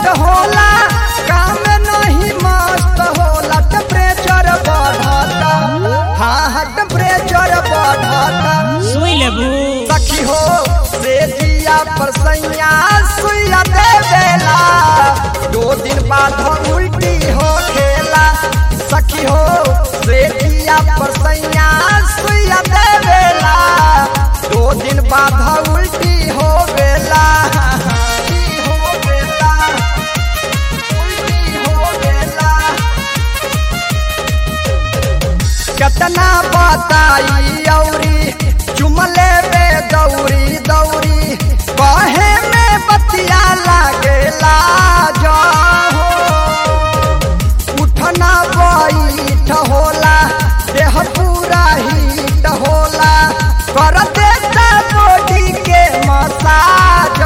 होला काम नहीं मस्त होला टेम्परेचर बढ़ता हाँ हाँ टेम्परेचर बढ़ता सुई लेबू सखी हो से जिया पर सैया सुइया दे देला दो दिन बाद उल्टी हो खेला सखी हो से जिया पर सैया सुइया दे देला दो दिन बाद उल्टी हो गेला उल्टी हो गेला उल्टी हो गेला केतना बताई औरी चुमले में दौरी दौरी कहे में बतिया लागेला जाहो उठना बैठ होला देह पूरा हीट होला कर देता बॉडी के मसाज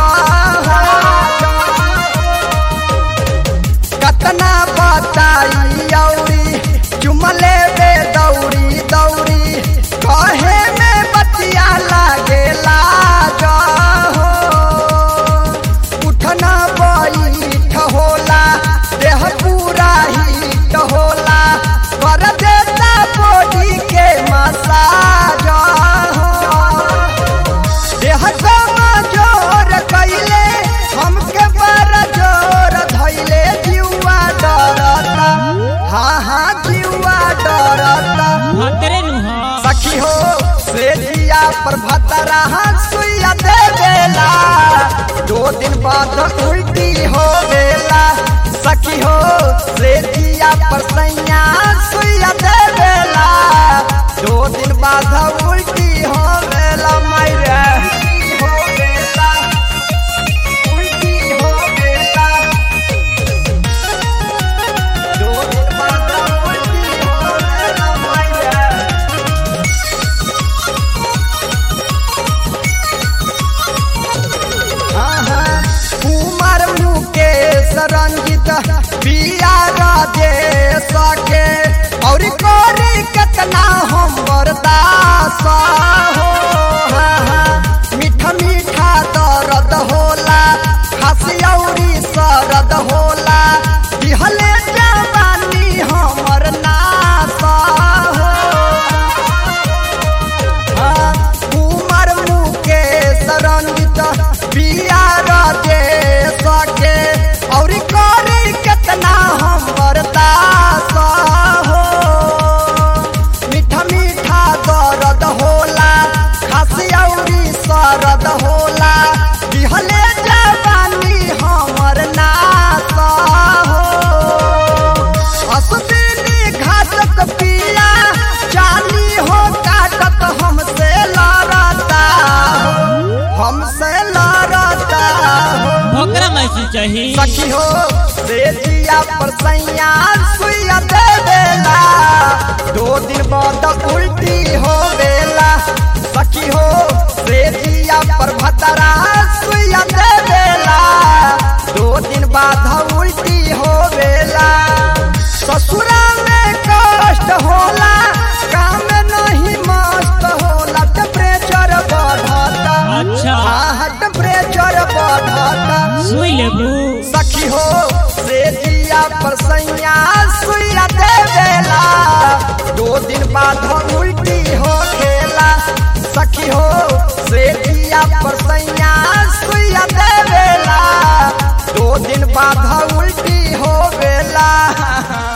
कतना बताई औरी चुमले बे दौरी दौरी कहे में बतिया लागेला जाहो उठना बैठ होला देह पूरा हीट होला कर देता बॉडी के मसाज देह जोर कैले हमके बड़ जोर धैले जीवा डरता हाँ हाँ जीवा डरता भतरे नु हो सखी हो से जिया पर भतरा सुइया दे देला दो दिन बाद उल्टी हो गेला सखी हो से जिया पर सैया सुइया दे देला दो दिन बाद उल्टी हो गेला मैरे हो गेला उल्टी हो गेला दो दिन बाद उल्टी हो गेला मैरे कुमार मुकेश रंजित पिया राजेश के और कोरी कितना हम बर्दास हो हाँ, हाँ। मीठा मीठा दर्द होला खांसी औरी सरद होला दिहले जवानी हमर नास हो कुमार मुकेश रंजित पिया राजेश के और करी कितना हम बर्दास हो मीठा मीठा दर्द होला खांसी औरी सरद होला दिहले जवानी हमर नास हो असदीनी घातक पिया जानी हो काटत हमसे लड़ता हमसे लड़ता भोकरा मैसी चाही सखी हो देजिया पर सैया सुइया दे देला दो दिन बाद उल्टी हो गेला सखी हो देजिया पर भतरा सुइया दे देला दो दिन बाद उल्टी हो गेला ससुरा में कष्ट होला काम नहीं मस्त होला टेम्परेचर बढ़ता अच्छा हाँ टेम्परेचर बढ़ता सुई लेबू सखी हो से जिया पर सैया सुइया दे देला दो दिन बाद उल्टी हो खेला सखी हो से जिया पर सैया सुइया दे देला दो दिन बाद उल्टी हो गेला